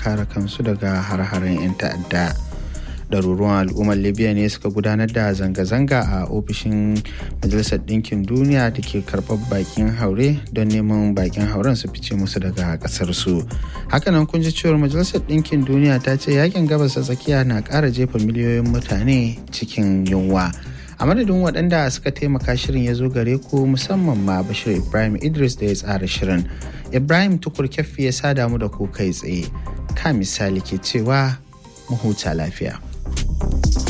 kare kansu daga har-haren 'yan ta'adda ɗaruruwan al'ummar libya ne suka gudanar da zanga-zanga a ofishin majalisar ɗinkin duniya da ke karɓar bakin haure don neman bakin hauren su fice musu daga ƙasar su hakanan kun ji cewar majalisar ɗinkin duniya ta ce yakin gabas ta tsakiya na ƙara jefa miliyoyin mutane cikin yunwa a madadin waɗanda suka taimaka shirin ya zo gare ku musamman ma bashir ibrahim idris da ya tsara shirin ibrahim tukur kyaffi ya sada mu da ku kai tsaye ka misali ke cewa mu huta lafiya